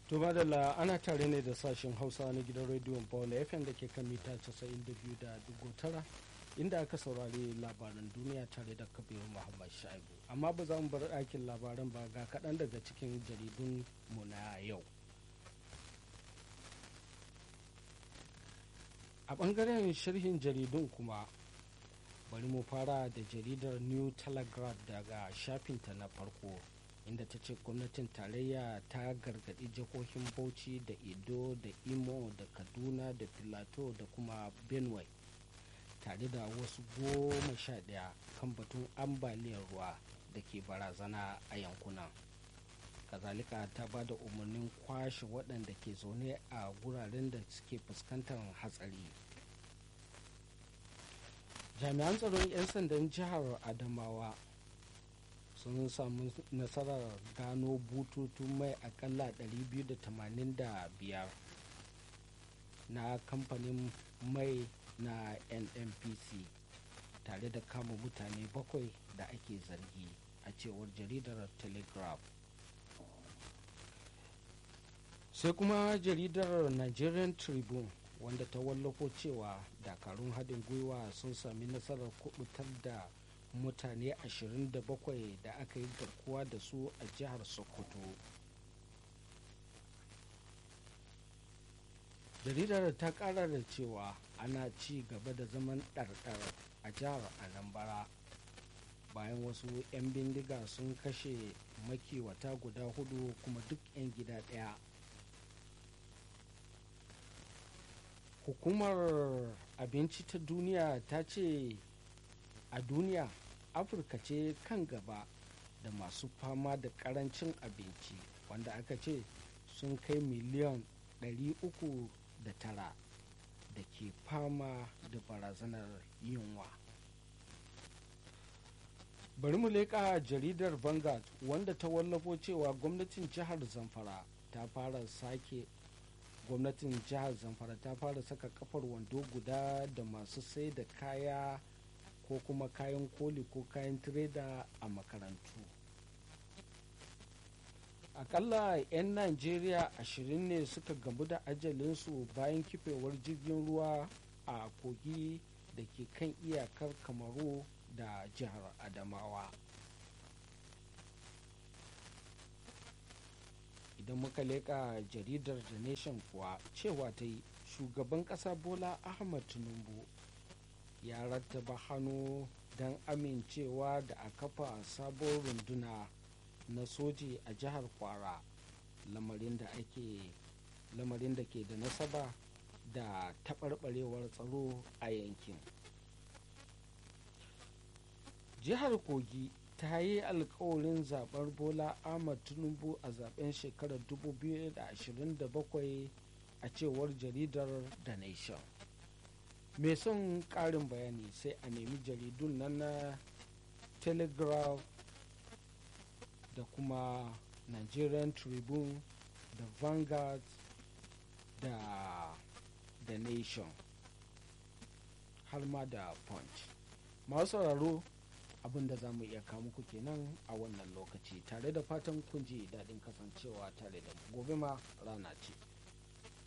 To madalla ana tare ne da sashen Hausa na gidan rediyon Paul FM da ke kan mita 92.9 inda aka saurari labaran duniya tare da Kabiru Muhammad Shaibu. Amma ba za mu bar ɗakin labaran ba ga kaɗan daga cikin jaridun mu na yau. A ɓangaren sharhin jaridun kuma bari mu fara da jaridar New Telegraph daga shafinta na farko. inda ta ce gwamnatin tarayya ta gargaɗi jihohin bauchi da edo da imo da kaduna da filato da kuma benue tare da wasu goma sha ɗaya kan batun ambaliyar ruwa da ke barazana a yankunan kazalika ta ba da umarnin kwashe waɗanda ke zaune a guraren da suke fuskantar hatsari jami'an tsaron 'yan sandan jihar adamawa sun samu nasarar gano bututun mai akalla 285 na kamfanin mai na nnpc tare da kama mutane bakwai da ake zargi a cewar jaridar telegraph sai kuma jaridar nigerian tribune wanda ta wallafo cewa dakarun haɗin gwiwa sun sami nasarar kubutar da mutane 27 da aka yi garkuwa da su a jihar sokoto jaridar ta kara da cewa ana ci gaba da zaman ɗarɗar a jihar anambra bayan wasu 'yan bindiga sun kashe makiwata guda hudu kuma duk 'yan gida ɗaya hukumar abinci ta duniya ta ce a duniya afirka ce kan gaba da masu fama da karancin abinci wanda aka ce sun kai miliyan 309 da ke fama da barazanar yunwa bari mu leƙa jaridar vanguard wanda ta wallafo cewa gwamnatin jihar zamfara ta fara sake gwamnatin jihar zamfara ta fara saka kafar wando guda da masu sai da kaya ko kuma kayan koli ko kayan tireda a makarantu akalla 'yan najeriya ashirin ne suka gamu da ajalinsu bayan kifewar jirgin ruwa a kogi da ke kan iyakar kamaru da jihar adamawa idan muka leƙa jaridar the nation kuwa cewa ta yi shugaban ƙasa bola ahmad tinubu ya rattaba hannu don amincewa da a kafa sabon runduna na soji a jihar kwara lamarin da ake lamarin da ke da nasaba da taɓarɓarewar tsaro a yankin jihar kogi ta yi alkawarin zaɓar bola ahmad tinubu a zaben shekarar 2027 a cewar jaridar the nation mai son ƙarin bayani sai a nemi jaridun nan na telegraph da kuma nigerian tribune da vanguard da the nation har ma da punch masu sauraro abin da za mu iya kawo muku kenan a wannan lokaci tare da fatan kun ji daɗin kasancewa tare da gobe ma rana ce